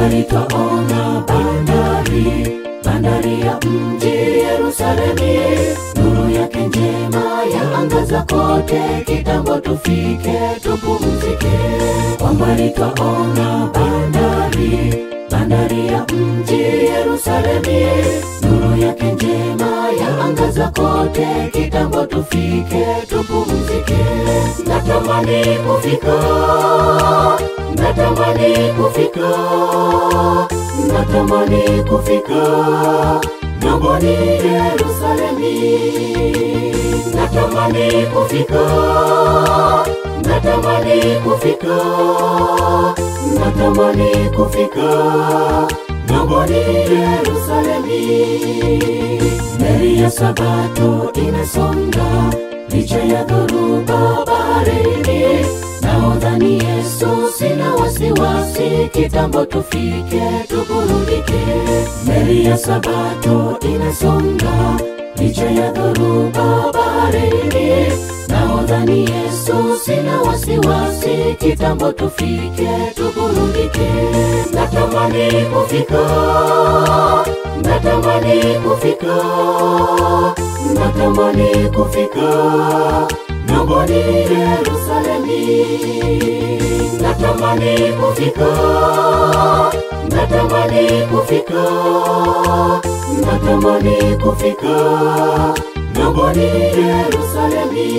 mbali twaona bandari, bandari ya mji Yerusalemi, nuru yake njema ya angaza kote, kitambo tufike tupumzike. Kwa mbali twaona bandari, bandari ya mji Yerusalemi, nuru yake njema ya angaza kote, kitambo tufike tupumzike. Natamani kufika, natamani kufika, natamani kufika ng'amboni Yerusalemi, natamani kufika, natamani kufika, natamani kufika ng'amboni Yerusalemi. Meli ya Sabato inasonga licha ya dhoruba baharini, nahodhani Yesu, sina wasiwasi, kitambo tufike tuburudike. Meli ya Sabato inasonga licha ya dhoruba baharini, nahodhani Yesu, sina wasiwasi, kitambo tufike tuburudike. Natamani kufika, natamani kufika, natamani kufika ng'amboni Yerusalemi, natamani kufika, natamani kufika, natamani kufika ng'amboni Yerusalemi.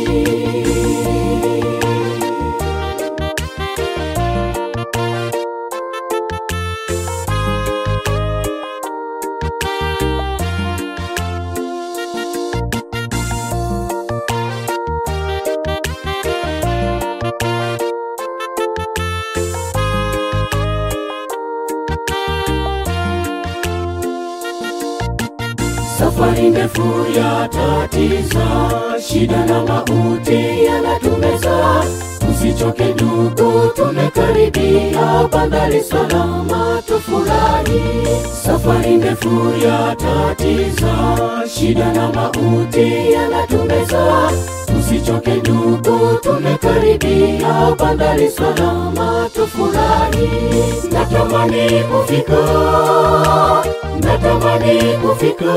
Safari ndefu ya tatiza, shida na mauti yanatumeza. Usichoke ndugu, tumekaribia bandari salama, tufurahi. Safari ndefu ya tatiza, shida na mauti yanatumeza. Usichoke ndugu, tumekaribia bandari salama, tufurahi. Natamani kufika, natamani kufika,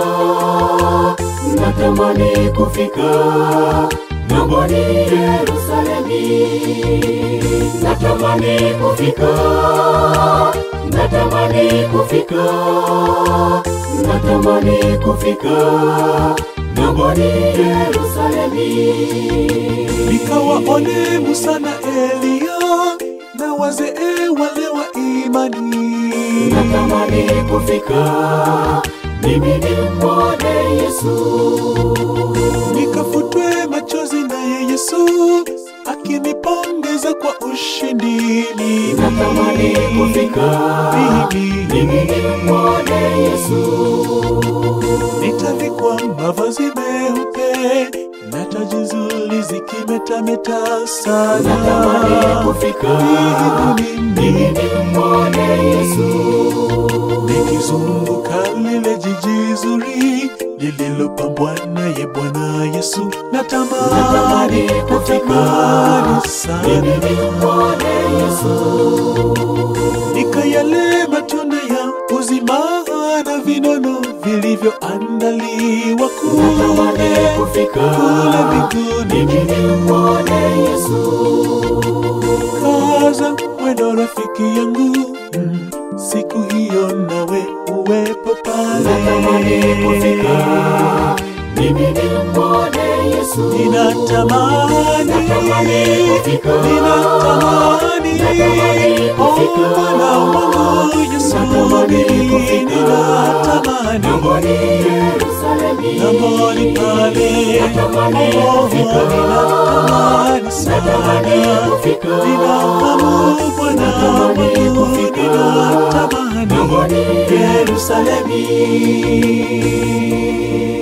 natamani kufika ng'amboni Yerusalemi, natamani kufika, natamani kufika, natamani kufika ng'amboni Yerusalemi. nikawaone Musa na Eliya na wazee wale wa imani, natamani kufika, mimi nimwone Yesu. nikafutwe machozi naye Yesu akinipongeza kwa ushindi. Natamani kufika, Mimi mimi nimwone Yesu. nitavikwa mavazi meupe na taji nzuri zikimetameta sana. Natamani kufika, mimi nimwone Yesu. nikizunguka lile jiji zuri lililopambwa naye Bwana Yesu, natamani Natamani kufika, natamani mimi sana nimwone Yesu. nikayale matunda ya uzima na vinono vilivyoandaliwa Natamani kule kufika, kule mbinguni. mimi nimwone Yesu. Kaza mwendo rafiki yangu, mm, siku hiyo nawe uwepo Natamani pale. kufika, mimi nimwone Yesu. Ninatamani, Natamani kufika, ninatamani, Natamani oh kufika, Bwana wangu Yesu, Natamani kufika, ninatamani ng'amboni Yerusalemi. Namboni pale, Natamani oh, kufika, ninatamani Natamani sana, kufika, ninahamu Bwana Natamani wangu, kufika, ninatamani ng'amboni Yerusalemi.